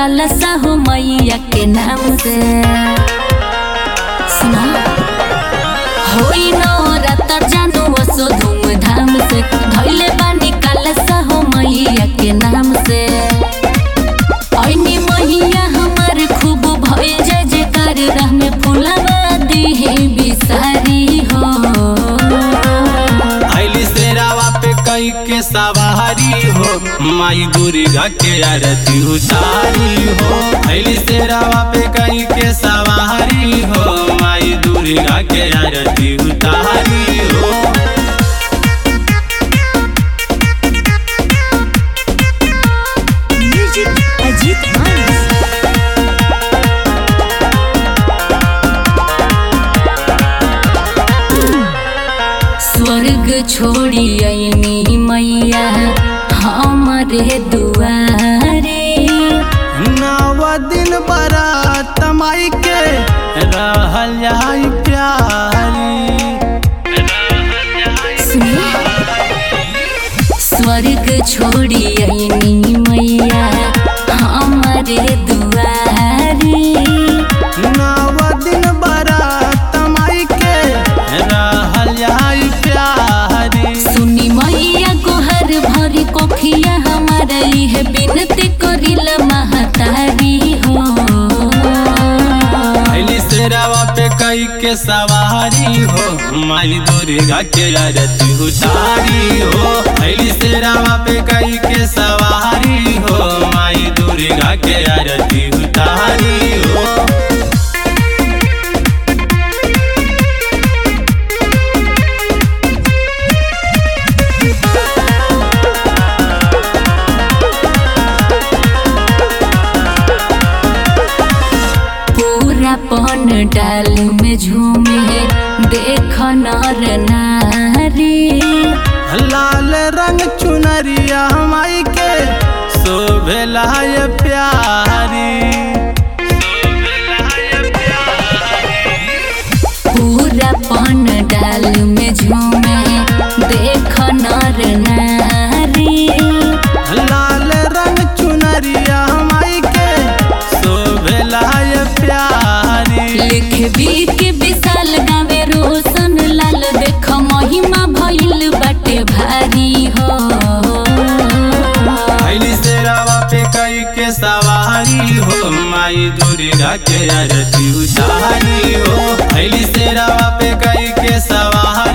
कलसा हो मैया के नाम से सुना होई नवरात्र जानू वसो धूमधाम से धैले बानी कलसा हो मैया के नाम से ऐनी मैया हमार खूब भय जय जयकार राह में फुलवा दिहे बिसारी हो आइली शेरावा पे कई के सवारी हो माई दुर्गा के आरती उतारी हो आइली शेरावा पे कई के सवारी हो माई दुर्गा के आरती उतारी हो Music Ajit Manis. स्वर्ग छोड़ी ऐनी मैया हमारे दुआरे नव दिन बरात माई के रहल जाई प्यारी सुनिए स्वर्ग छोड़ी ऐनी मैया हमारे दुआरे नव दिन बरात माई के रहल जाई प्यारी सुनी मैया को हर भरी कोखिया हमारा है बिनती करिल महतारी हो अली शेरावा पे कई के सवारी हो माई दुर्गा के आरती उतारी हो अली शेरावा पे कई के सवारी हो माई दुर्गा के आरती उतारी हो पूरा पन डाल में झूमे देख नर नारी लाल रंग चुनरिया माई के शोभेला ये प्यारी पूरा पन डाल में झूमे देख नर नारी लाल रंग चुनरिया माई के शोभेला ये प्यारी लिख बी के विशाल गावे रोशन लाल देख महिमा भइल बाटे भारी हो अली शेरावा पे कई के सवारी हो माई दुर्गा के आरती उतारी हो अली शेरावा पे कई के सवारी